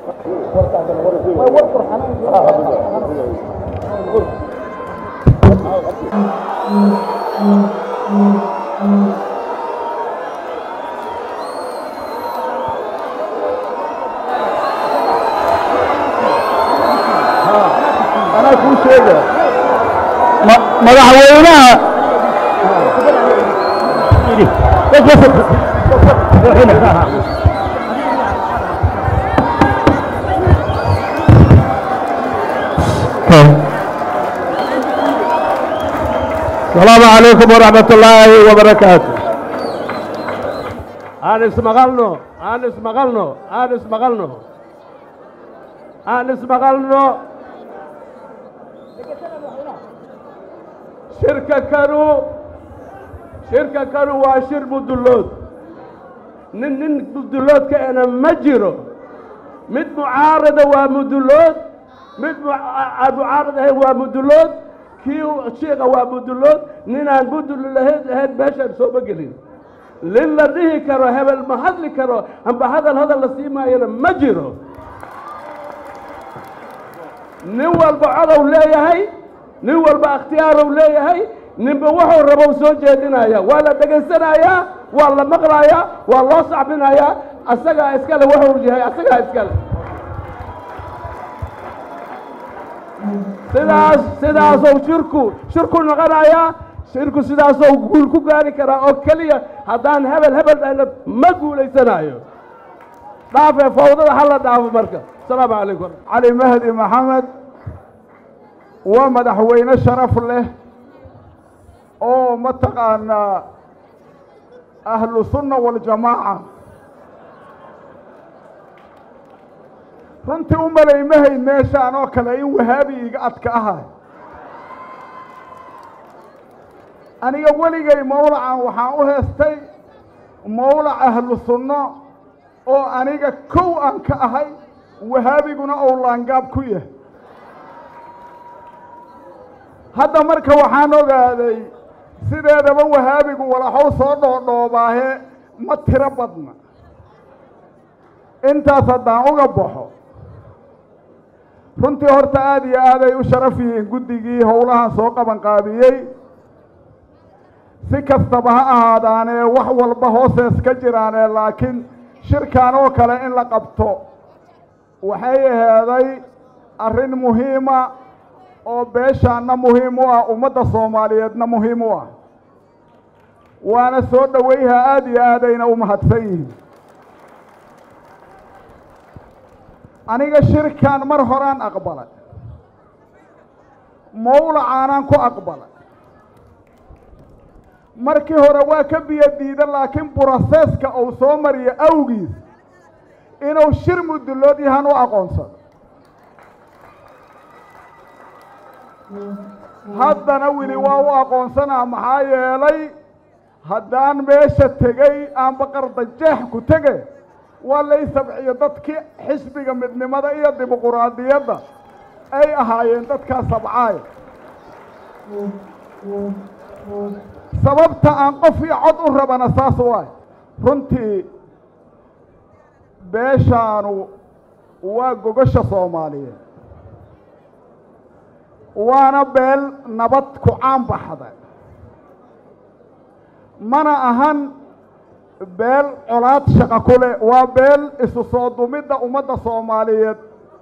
anaa kuu sheega madaxweynaha السلام عليكم ورحمة الله وبركاته aan ismaqalno aan ismaqalno aan ismaqalno aan ismaqalno shirka kanu shirka kanu waa shir mudullood nin nin mudulloodka ena ma jiro mid mucaarada waa mudullood mid aan mucaarad ahayn waa mudullood kii shiika waa mudullood ninaan mudul lahayn ahayn meeshaan sooma gelin lin la dhihi karo hebel ma hadli karo amba hadal hadal la sii maayana ma jiro nin walba codow leeyahay nin walba ikhtiyaarow leeyahay ninba wuxuu rabow soo jeedinaya waa la dhegaysanayaa waa la maqlayaa waa loo sacbinayaa asagaa iskale wuxuu yahay asagaa iskale sidaas sidaasou shirku shirku noqonayaa shirku sidaasou guul ku gaari karaa oo keliya haddaan hebel hebel dhahna ma guulaysanayo dhaafee fawdada hala dhaafo marka asalaamu calaykum cali mahdi maxamed waa madaxweyne sharaf leh oo mataqaanaa ahlu sunna waljamaaca runtii u malaymahayd meeshaan oo kale in wahaabi iga adka ahay aniga weligay mawlacan waxaan u heestay mawlac ahlu sunno oo aniga kow aan ka ahay wahaabiguna ou laangaab ku yahay hadda marka waxaan ogaaday sideedaba wahaabigu walaxow soo dhoodhoobaahe ma tiro badna intaas haddaan uga baxo runtii horta aada iyo aaday u sharaf yihiin guddigii howlahan soo qabanqaabiyey si kastaba ha ahaadaanee wax walba hoosees ka jiraanee laakiin shirkan oo kale in la qabto waxay aheeday arrin muhiima oo beeshaanna muhiim u ah ummadda soomaaliyeedna muhiim u ah waana soo dhoweyha aada iyo aadayna u mahadsan yihiin aniga shirkan mar horaan aqbalay mawlacaanaan ku aqbalay markii hore waa ka biyo diida laakiin broseska uu soo mariyo awgiis inuu shir mudullood yahan u aqoonsado haddana weli waa u aqoonsanaa maxaa yeelay haddaan meesha tegey aanba qardajeex ku tege waa lay sabciyo dadkii xisbiga midnimada iyo dimuquraadiyadda ay ahaayeen dadkaa sabcaay sababta aan qof iyo cod u rabana saas waay runtii beeshaanu waa gogosha soomaaliyeed waana beel nabad ku caan baxda mana ahan beel colaad shaqa ku leh waa beel isu soo dumidda ummadda soomaaliyeed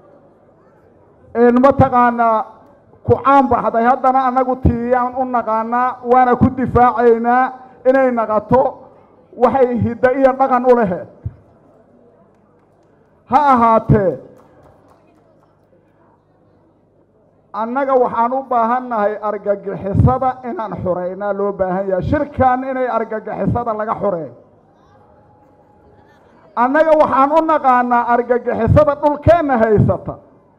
een mataqaanaa ku caan baxday haddana annagu tiiyaan u naqaanaa waana ku difaacaynaa inay naqato waxay hiddo iyo dhaqan u laheed ha ahaatee annaga waxaan u baahannahay argagixisada inaan xureynaa loo baahan yahay shirkan inay argagixisada laga xureeyo annaga waxaan u naqaanaa argagixisada dhulkeenna haysata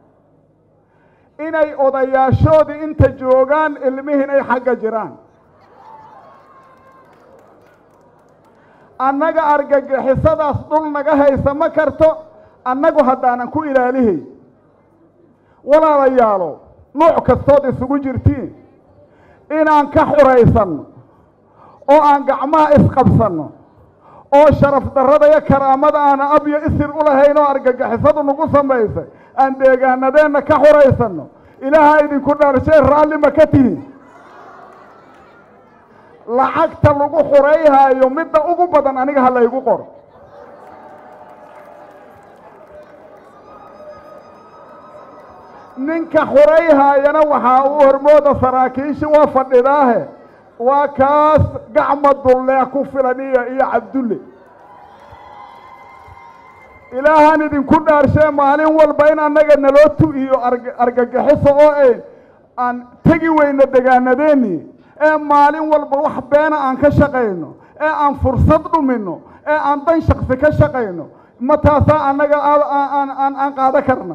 inay odayaashoodii inta joogaan ilmihiin ay xagga jiraan annaga argagixisadaas dhul naga haysa ma karto annagu haddaanan ku ilaalihay walaalayaalo nuuc kastood isugu jirtiin inaan ka xuraysanno oo aan gacmaha isqabsanno oo sharaf darrada iyo karaamada aana ab iyo isir u lahayn oo argagixisadu nagu samaysay aan deegaanadeenna ka xuraysanno ilaaha idinku dhaarshay raalli ma ka tihin lacagta lagu xurayhaayo midda ugu badan aniga ha laygu qoro ninka xurayhaayana waxaa u hormooda saraakiishi waa fadhidaahe waa kaas gacma dulleex ku filan iyo iyo cabdulle ilaahaan idinku dhaarshee maalin walba in annaga naloo tu-iyo argagixiso oo ay aan tegi weyno degaanadeennii ee maalin walba wax beena aan ka shaqayno ee aan fursad dhumino ee aan dan shaksi ka shaqayno ma taasaa annaga aan aan qaado karna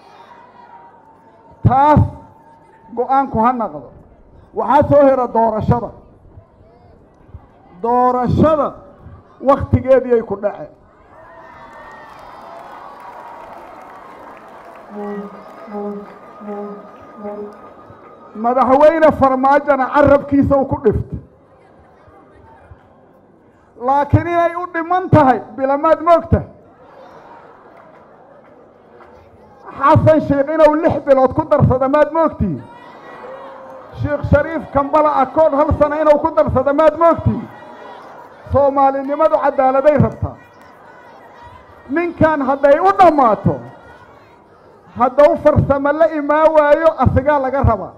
taas go-aanku ha naqdo waxaa soo hera doorashada doorashada waktigeediiyay ku dhace madaxweyne farmaajona carabkiisa uu ku dhifto laakiin inay u dhiman tahay bilamaad moogta xasan sheikh inuu lix bilood ku darsada maad moogtihi sheikh shariif kambala akood hal sano inuu ku darsada maad moogtihi soomaalinimadu caddaaladay rabtaa ninkan hadday u dhammaato haddau farsamo la imaan waayo asigaa laga rabaa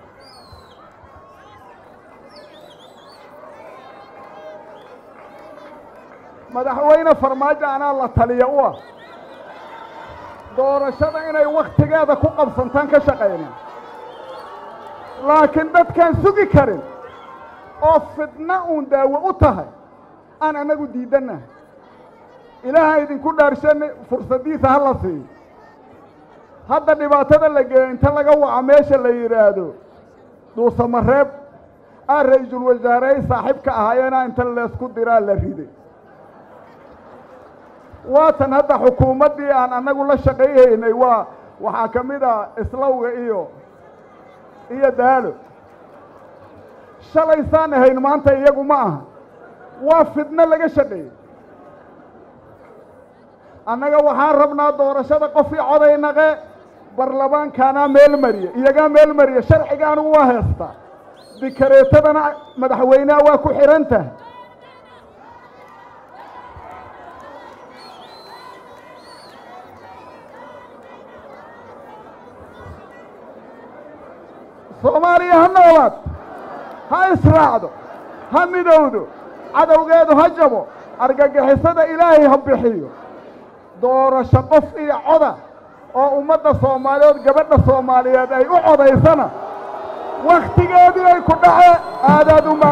madaxweyne farmaajo anaa la taliya u ah doorashada inay waktigeeda ku qabsantaan ka shaqayna laakiin dadkaan sugi karin oo fidna uun daawo u tahay aan annagu diidannahay ilaaha idinku dhaarshan fursaddiisa ha la siiyo hadda dhibaatada la geeyo inta laga waco meesha la yidhaahdo duusamareeb aa ra-iisul wasaarey saaxiibka ahaayeena inta laysku diraa la riday waatan hadda xukuumaddii aan annagu la shaqayhaynay waa waxaa ka mid ah islawga iyo iyo daalo shalaysaan ahayn maanta iyagu ma aha waa fidno laga shaqeeyey annaga waxaan rabnaa doorashada qofkii coday naqe barlamaankaanaa meel mariya iyagaa meel mariya sharciga anigu waa heestaa dikareetadana madaxweyneha waa ku xidhan tahay soomaaliya ha noolaad ha israacdo ha midowdo cadowgeedu ha jabo argagixisada ilaahay ha bixiyo doorasho qof iyo coda oo ummadda soomaaliyeed gabadha soomaaliyeed ay u codaysana wakhtigeedii ay ku dhace aadaad uma